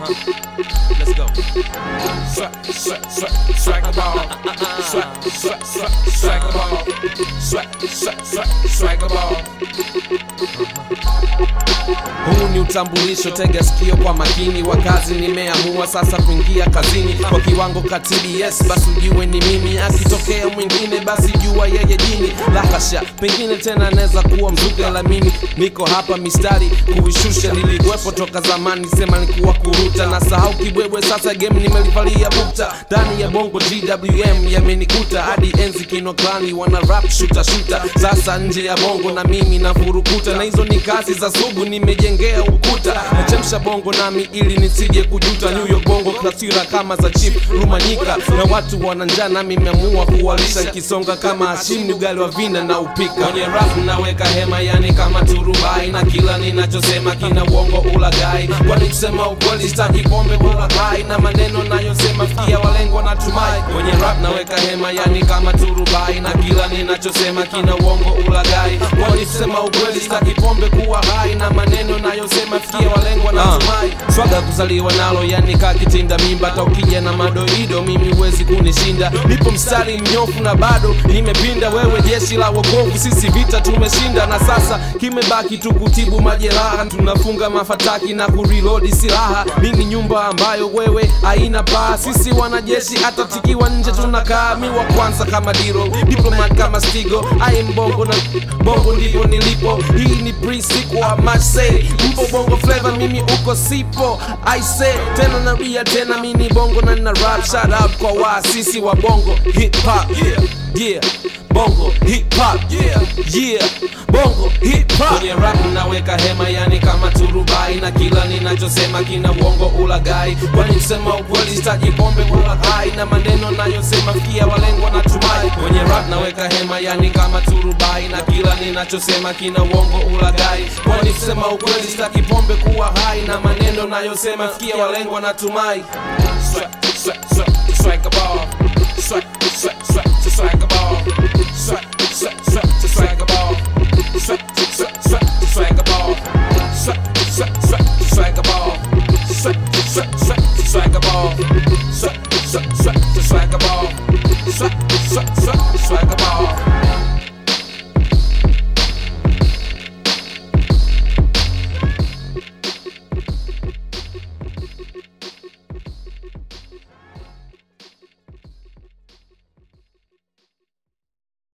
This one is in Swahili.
Let's go. Swag, swag, swag, swag a ball. Swag, swag, swag, swag a ball. Swag, swag, swag, swag a ball. Huu ni utambulisho, tega sikio kwa makini. Wakazi nimeamua sasa kuingia kazini kwa kiwango katili, yes basi ujue ni mimi. Akitokea mwingine basi jua yeye jini. Lakasha pengine tena anaweza kuwa mzuka, lamini niko hapa mistari kuishusha. Nilikuwepo toka zamani, sema nikuwa kuruta na sahau kibwebwe. Sasa game nimelivalia bukta ndani ya bongo GWM yamenikuta hadi enzi kino klani wana rap shuta shuta. Sasa nje ya bongo na mimi na furukuta, na hizo ni kazi za sugu, nimejengea ukuta nachemsha bongo nami ili nisije kujuta. New York bongo taswira kama za Chief Rumanyika, na watu wana njaa nami nimeamua kuwalisha, kisonga kama Hashim ni ugali wa vina na upika kwenye rap naweka hema, yani kama turubai, na kila ninachosema kina uongo ulagai, kwani kusema ukweli sitaki pombe wala kai, na maneno nayosema fikia walengwa na tumai. Kwenye rap naweka hema, yani kama turubai, na kila ninachosema kina uongo ulagai, kwani kusema ukweli sitaki pombe kuwa hai, na maneno nayosema fikia walengwa na tumai. Swaga kuzaliwa nalo, yani kaa kitinda mimba, hata ukija na madoido mimi huwezi kunishinda. Nipo mstari mnyofu na bado nimepinda. Wewe jeshi la wokovu, sisi vita tumeshinda, na sasa kimebaki tu kutibu majeraha. Tunafunga mafataki na kureload silaha. Mimi nyumba ambayo wewe haina paa. Sisi wanajeshi hata tikiwa nje tunakaa. Mi wa kwanza kama diro, diplomat kama stigo. I am bongo na bongo ndipo nilipo. Hii ni pre-sequel, I must say. Mpo bongo flavor, mimi uko sipo. I say tena narudia tena, mimi ni bongo na nina rap. Shout out kwa waasisi wa bongo hip hop. Yeah, yeah. Bongo hip hop. Yeah, yeah. Bongo hip hop. Kwenye rap naweka hema, yani kama turubai, na kila ninachosema kina uongo ulagai. Kwani kusema ukweli sitaji pombe wala hai, na maneno nayosema fikia walengwa na tumai. Kwenye rap naweka hema, yani kama turubai, na kila ninachosema kina uongo ulagai. Kwani kusema ukweli sitaki pombe kuwa hai, na maneno nayosema fikia walengwa na tumai. Swag, swag, swag, swag a ball. Swag, swag, swag, swag a ball. Swag, swag, swag, swag a ball. Swag, swag, swag, swag a ball. Swag, swag, swag, swag a ball. Swag, swag, swag, swag a ball. Swag, swag, swag, swag a ball. Swag, swag, swag, swag a ball.